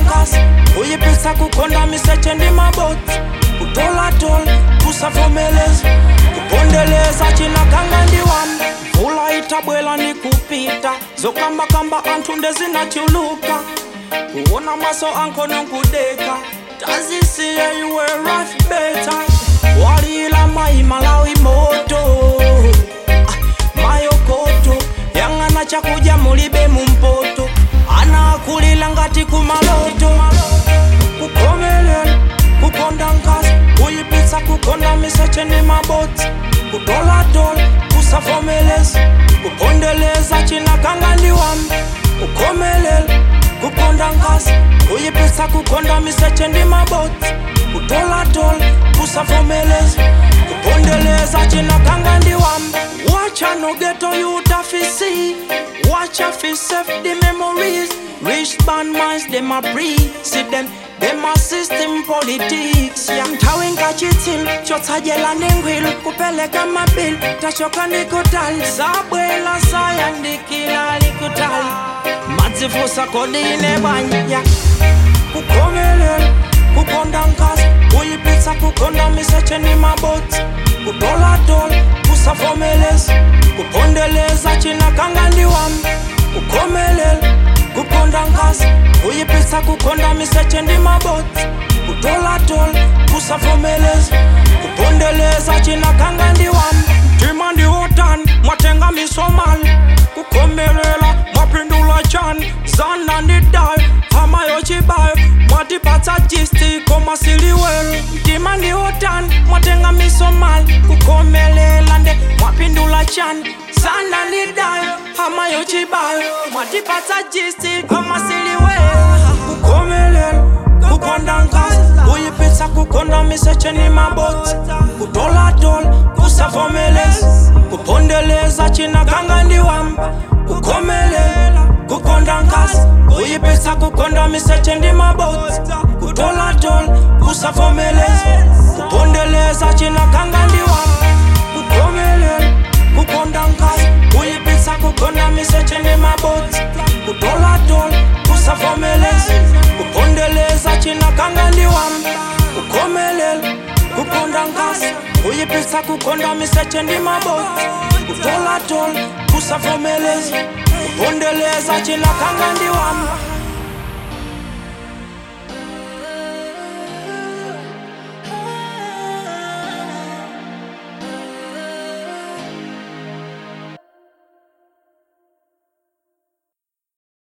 nkasi kuyipisa kukonda miseche ndi mabodzi kutolatola kusavomeleza kupondeleza chinakanga ndi wamba mvula itabwela ni kupita zokambakamba anthu ndezinachuluka kuona maso anko nonkudeka tazisiye iwe raf beta walila mai malawi moto ah, mayokoto yang'ana chakuja mulibe mumpoto anakulila ngati kumaloto kukomelela kukonda nkasi kuyipitsa kukonda miseche ni mabodzi kutolatola kusavomeleza kupondeleza chinakanga ndi wamba kukomelela kukonda nkasi kuyipitsa kukonda miseche ndi mabodzi kutolatola kusavomeleza kupondeleza chinakanga ndi wamba wacha no geto yutafisi wacha fi save the memories rich band minds them a breathe see them them a system politics ya mtawi ngachitsil chotsajela nengwil kupeleka mabil tachoka nikutali sabwela sayandikila likutali madzivusa kodine banya kukomelela kukonda nkasi kuyipitsa kukonda miseche ni mabodzi kutolatola kusavomeleza kupondeleza chinakanga ndi wamba kukomelela kukonda nkasi kuyipitsa kukonda miseche ndi mabodzi kutolatola kusavomeleza kupondeleza chinakanga ndi wamba mtima ndi wotani mwatenga misomali kukomelela mwapindula chani zana ndi dayo hama yochibayo mwatipatsa jisti koma siliwelo mtima ndi wotani mwatenga misomali kukomelela nde mwapindula chani zana ndi dayo hama yochibayo mwatipatsa jisti koma siliwelo kukomelela kukonda nkasi kuyipitsa kukonda miseche ni mabodzi kutolatola kusavomeleza kupondeleza chinakanga ndi wamba kukomelela kukonda nkasi kuyipitsa kukonda miseche ndi mabodzi kutolatola kusavomeleza kupondeleza chinakanga ndi wamba kukomelela kukonda nkasi kuyipitsa kukonda miseche ndi mabodzi kutolatola kusavomeleza kupondeleza chinakanga ndi wamba kukomelela kukonda nkasi kuyipitsa kukonda miseche ndi mabodzi kutolatola kusavomeleza kupondeleza chinakanga ndi wamba